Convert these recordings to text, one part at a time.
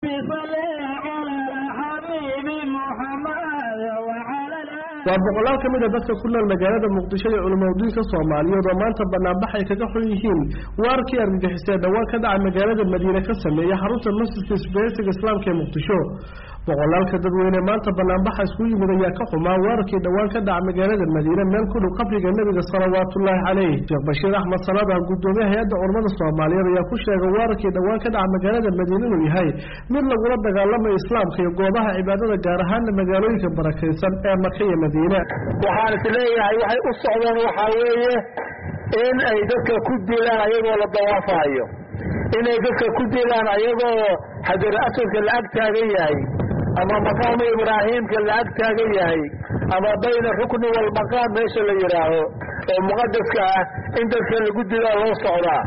waa boqolaal ka mid a dadka ku nool magaalada muqdisho iyo culimadiinka soomaaliyeed oo maanta banaanbax ay kaga xun yihiin waarkii argagixisee dhawaan ka dhaca magaalada madiine ka sameeya xarunta masjidka isbahaysiga islaamka ee muqdisho boqolaalka dadweyne maanta banaanbaxa isku yimid ayaa ka xumaa weerarkii dhowaan ka dhaca magaalada madiine meel ku dhow qabriga nebiga salawaatullaahi caleyh sheekh bashiir axmed salaada gudoomiye hay-adda culamada soomaaliyeed ayaa ku sheegay weerarkii dhowaan ka dhaca magaalada madiine inuu yahay mid lagula dagaalamayo islaamka iyo goobaha cibaadada gaar ahaana magaalooyinka barakaysan ee maka iyo madiine waxaan is leeyahay waxay u socdeen waxaa weeye in ay dadka ku dilaan ayagoo la dawaafayo inay dadka ku dilaan ayagoo xajar asadka la ag taagan yahay ama maqaamu ibraahiimka la ag taagan yahay ama bayna rukni walmaqaam meesha la yidhaaho oo muqadaska ah in dadka lagu dilaa loo socdaa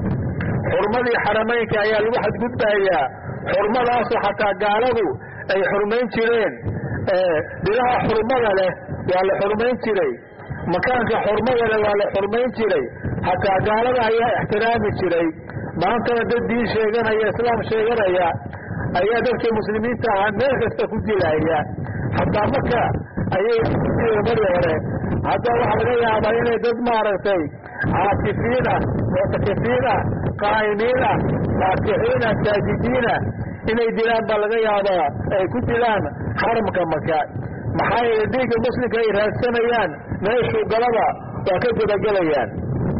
xurmadii xarameynka ayaa lagu xadgudbayaa xurmadaasoo xataa gaaladu ay xurmayn jireen dhilaha xurmada leh waa la xurmayn jiray makaanka xurmada leh waa la xurmayn jiray xataa gaalada ayaa ixtiraami jiray maantana dad diin sheeganaya islaam sheeganaya ayaa dadka muslimiinta ahaa meel kasta ku dilaya xataa marka ayay mari hore hadda waxaa laga yaabaa inay dad maaragtay caatifiin ah muctakifiin ah qaa'imiin ah faakixiin ah saajidiin ah inay dilaan baa laga yaabaa ay ku dilaan xaramka maka maxaa yeele dhiigga muslimka ay raadsanayaan meeshuu galaba waa ka gudagelayaan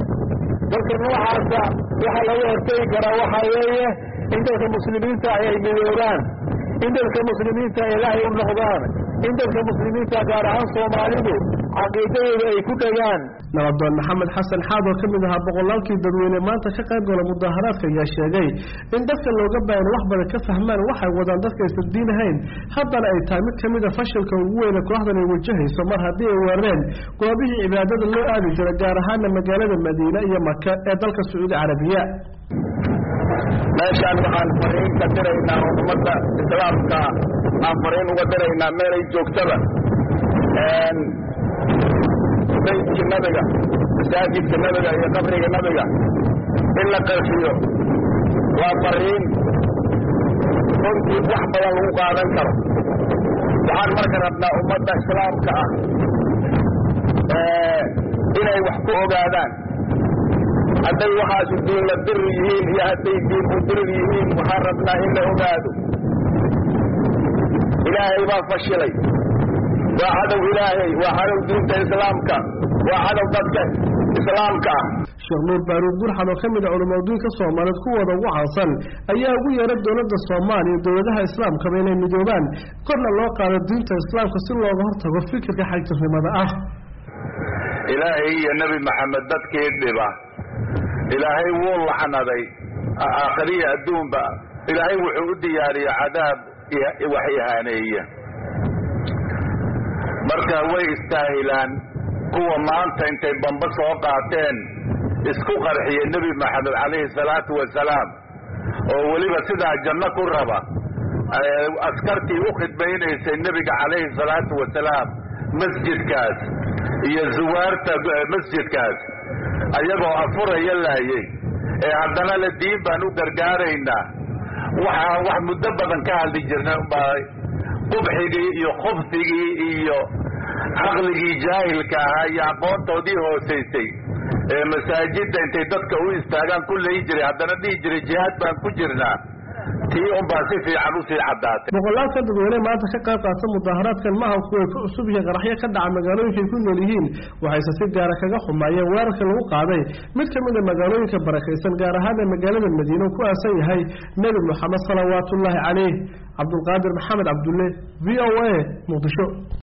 dadka noocaasa waxaa laga hortegi karaa waxaa weeye in dadka muslimiinta ah ay midoobaan in dadka muslimiinta ilaahay u noqdaan in dadka muslimiinta gaar ahaan soomaalidu caqiidadooda ay ku dhegaan nabadoon maxamed xasan xaad oo ka mid ahaa boqolaalkii dadweyne maanta ka qayb gala mudaharaadka ayaa sheegay in dadka looga baahan wax badan ka fahmaan waxay wadaan dadka aysan diin ahayn haddana ay tahay mid ka mid a fashilka ugu weyne kooxdan ay wajahayso mar haddii ay weerareen goobihii cibaadada loo aadi jira gaar ahaana magaalada madiine iyo maka ee dalka sacuudi carabiya meeshaan waxaan fariin ka diraynaa oo ummadda islaamka aan fariin uga diraynaa meelay joogtaba baydkii nabiga masaajidka nabiga iyo qabriga nabiga in la qarxiyo waa fariin runtii wax badan lagu qaadan karo waxaan marka rabnaa ummadda islaamka ah inay wax ku ogaadaan hadday waxaasu diinla dir yihiin iyo hadday diin u dirir yihiin waxaan rabnaa in la ogaado ilaahay baa fashilay waa cadow ilaahay waa cadow diinta islaamka waa cadow dadka islaamka ah sheekh nuur baaruud burxan oo ka mid a culimadiinka soomaaliyeed kuwooda ugu caansan ayaa ugu yeeray dowladda soomaaliya iyo dowladaha islaamkaba inay midoobaan korna loo qaado diinta islaamka si looga hortago fikirka xagjirnimada ah ilaahay iyo nebi maxamed dadkii dhiba ilaahay wuu laxnaday aakhiriya adduunba ilaahay wuxuu u diyaariyey cadaab wax ihaaneeya marka way istaahilaan kuwa maanta intay bamba soo qaateen isku qarxiya nebi maxamed calayhi salaatu wasalaam oo weliba sidaa janno ku raba askartii u khidmaynaysay nebiga calayhi salaatu wasalaam masjidkaas iyo zuwaarta masjidkaas ayagoo afuraya laayay ee haddana la diin baan u gargaaraynaa waxaa wax muddo badan ka hadli jirnay baa qubxigii iyo khubsigii iyo caqligii jaahilka ahaa iyo aqoontoodii hoosaysay ee masaajidda intay dadka u istaagaan ku leyi jiray haddana dhihi jiray jihaad baan ku jirnaa tii unbaa si fiican usii caddaatay boqolaalka dadweyne maanta ka qayb qaata mudaharaadkan maaha kuway ku cusub yihiin qaraxyo ka dhaca magaalooyinkay ku nool yihiin waxayse si gaara kaga xumaayeen weerarka lagu qaaday mid ka mid a magaalooyinka barakaysan gaar ahaana magaalada madiine uu ku aasan yahay nebi moxamed salawaatullaahi caleyh cabdulqaadir maxamed cabdulle v o a muqdisho